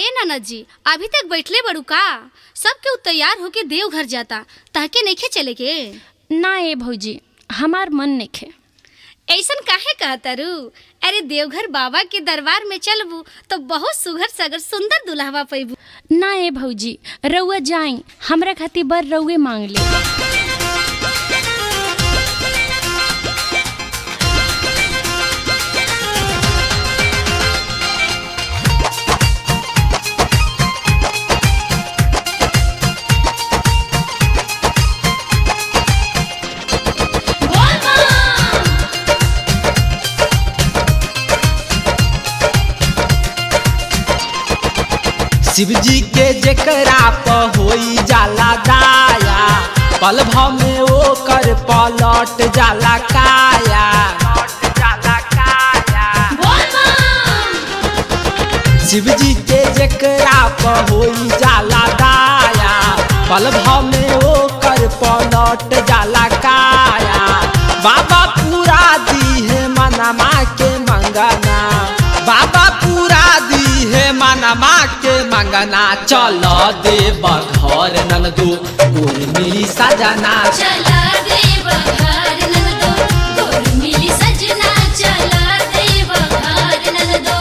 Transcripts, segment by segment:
नाना जी अभी तक बैठले बड़ू का सब केहू तैयार होके देवघर जाता ताके नइखे चले के ना ए भौजी हमार मन नइखे ऐसन काहे कहता रू अरे देवघर बाबा के दरबार में चलबू तो बहुत सुघर सगर सुंदर दुल्हवा पैबू ना ए भौजी रउआ जाई हमरा खातिर बर रउए मांग ले शिव जी के जेकरा प होई जाला दाया पल भव में ओ कर पलट जाला काया शिव जी के जेकरा प होई जाला दाया पल भव में ओ कर पलट जाला काया बाबा पूरा दी है मनमा के मंगना बाबा पूरा दी है मनमा के मंगना चल देव घर नंदू उर्मी सजना चला देव घर नंदो गोर मिली सजना चला देव घर नंदो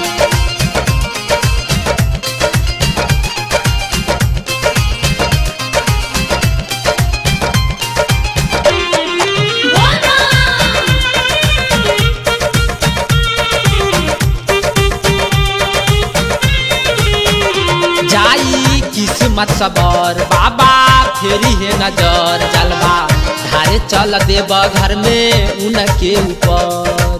जाई किस्मत सबर बाबा फेरी है नजर जलवा धारे चल देव घर में उनके ऊपर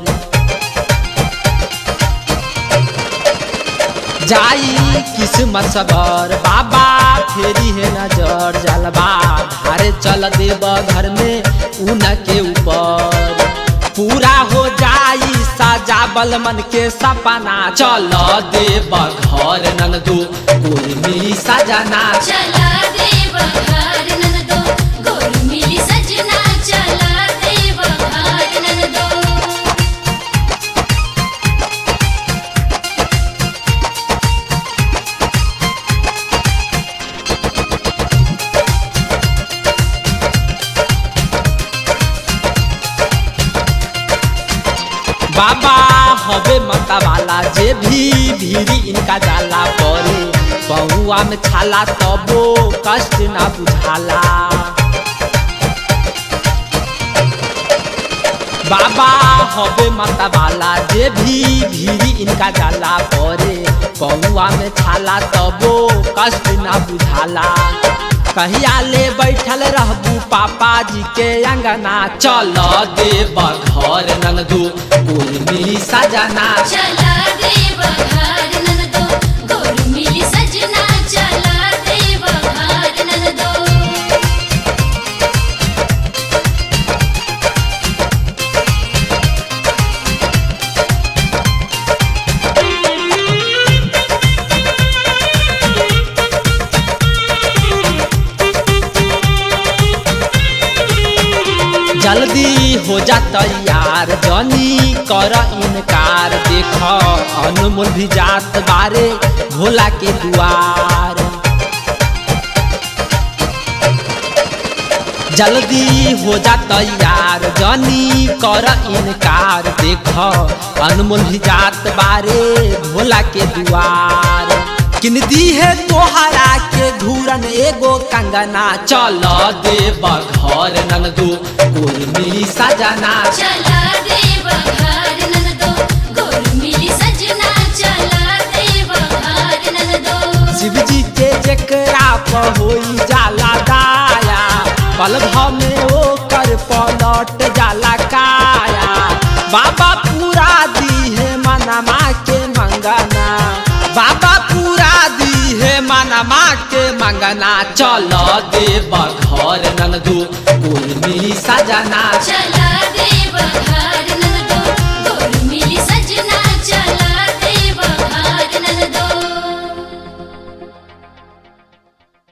जाई किस्मत सबर बाबा फेरी है नजर जलवा धारे चल देव घर में उनके ऊपर पूरा हो जाई सजाबल मन के सपना चल देव घर नंदू उर्मी सजना चला देव घर नंदो गोर मिली सजना चला देव घर नंदो बाबा हवे मता वाला जे भी भीरी इनका जाला परे बहुआ में छाला तबो कष्ट ना बुझाला बाबा हवे माता वाला जे भी भीरी इनका जाला परे बहुआ में छाला तबो कष्ट ना बुझाला कहिया ले बैठल रहबू पापा जी के अंगना चल देव घर नंदू उर्मी सजना चला देव घर नंदो गोर मिली सजना चला देव घर नंदो जल्दी हो जा तैयार जनी कर इनकार देख अनमोल भी जात बारे भोला के दुआर जल्दी हो जा तैयार जनी कर इनकार देख अनमोल भी जात बारे भोला के दुआर किन दी है तोहरा के घूरन एगो कंगना चल देव घर नंदू उर्मी सजना चला देव घर नंदो गोर मिली सजना चला देव घर नंदो शिव जी के जेकरा प होई जाला दाया पल भव में ओ कर पलट जाला काया बाबा पूरा दी है मनमा के मंगना बाबा पूरा दी है मनमा के मंगना चल देव घर नंदू उर्मी सजना चला देव घर